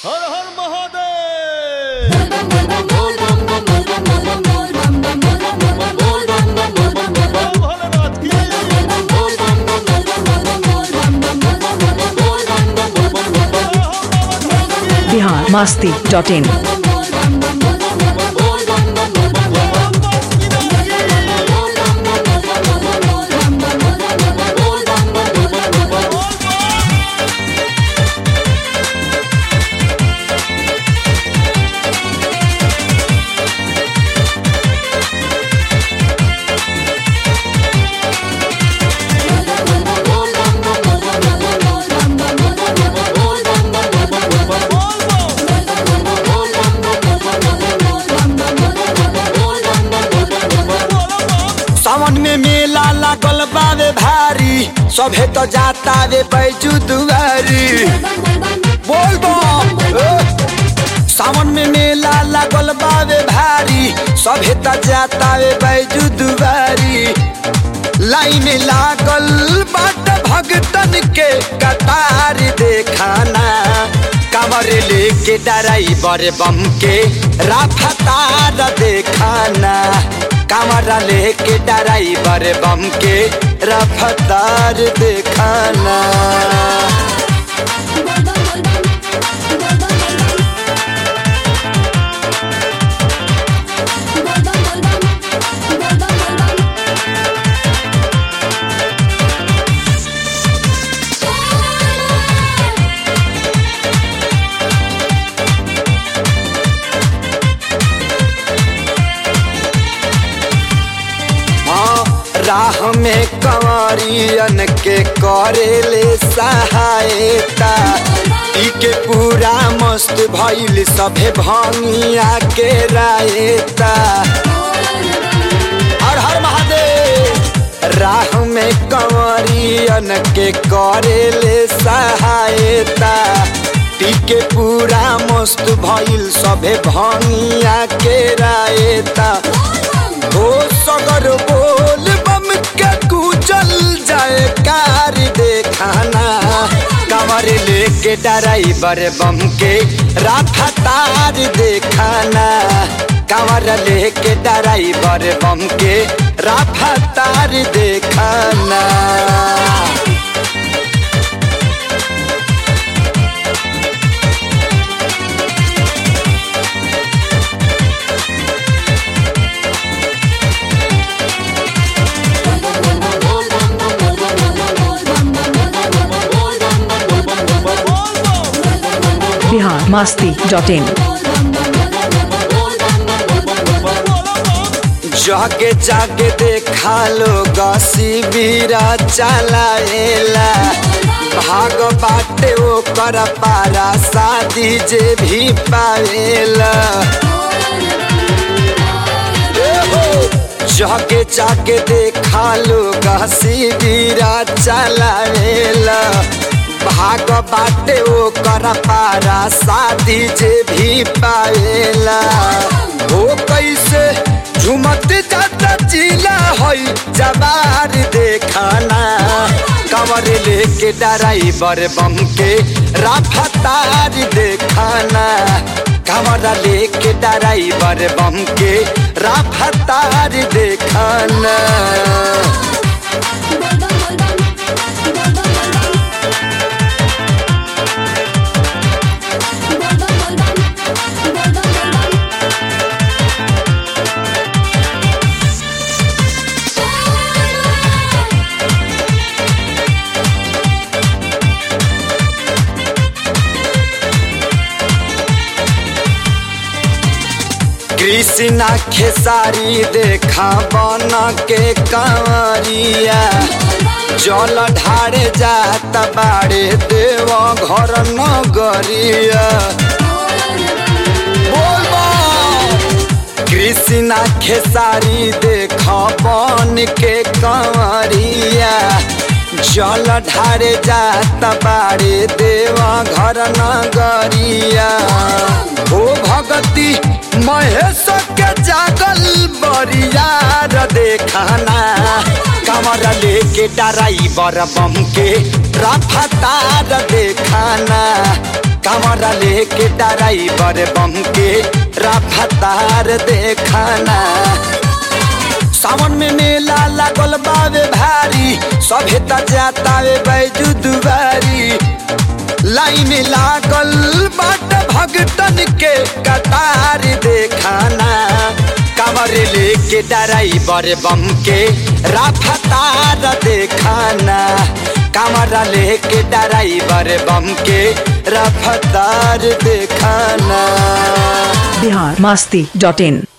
হর হর মহাদেব ভোলেনাথ কি Bihar Masti dot in Sawan में मेला लागल बावे भारी सभे तो जाता वे बैजू दुआरी बोल बम ए। सावन में मेला लागल बावे भारी सभे तो जाता वे बैजू दुआरी लाइन लागल बाट भगतन के कतार देखाना कमर लेके ड्राइवर बम के रफ्तार देखाना कमर लेके ड्राइवर बम के रफ्तार देखाना हाँ राह में कंवरियन के करेले सहायता ई के पूरा मस्त भइल सभे भंगिया के रायता हर हर महादेव राह में कंवरियन के करेले सहायता पी के पूरा मस्त भइल सभे भंगिया के रायता ओ सगर बोल बम के कुचल जाए कार देखाना कमर लेके ड्राइवर बम के रफ्तार देखाना कमर लेके ड्राइवर बम के रफ्तार देखाना बिहार मास्ती डॉट इन जागे जागे देखा लोग शिविरा चलाएला भाग बाटे ओकर पारा शादी जे भी पावेला जागे जागे देखा लोग शिविरा चलाएला भाग बाटे ओकर पारा शादी जे भी पावेला ओ कैसे झुमत जाता जिला हई जबार देखाना कवर लेके ड्राइवर बम के रफ्तार देखाना कवर लेके ड्राइवर बम के रफ्तार देखाना कृष्णा खेसारी देखा बन के कंवरिया जल ढारे जात बाड़े देव घर नगरिया बोल बम। कृष्णा खेसारी देखा बन के कंवरिया जल ढारे जात बाड़े देव घर नगरिया ओ भगती महेश के जागल बरियार देखाना कमर लेके ड्राइवर बम के रफ्तार देखाना कमरा लेके ड्राइवर बम के रफ्तार देखाना सावन में मेला लागल बावे भारी सभे त जातावे बैजू दुबारी लाइन लागल बाट भगतन के कतार देखाना कमर लेके ड्राइवर बम के रफ्तार देखाना कमरा लेके ड्राइवर बम के रफ्तार देखाना बिहार मस्ती डॉट इन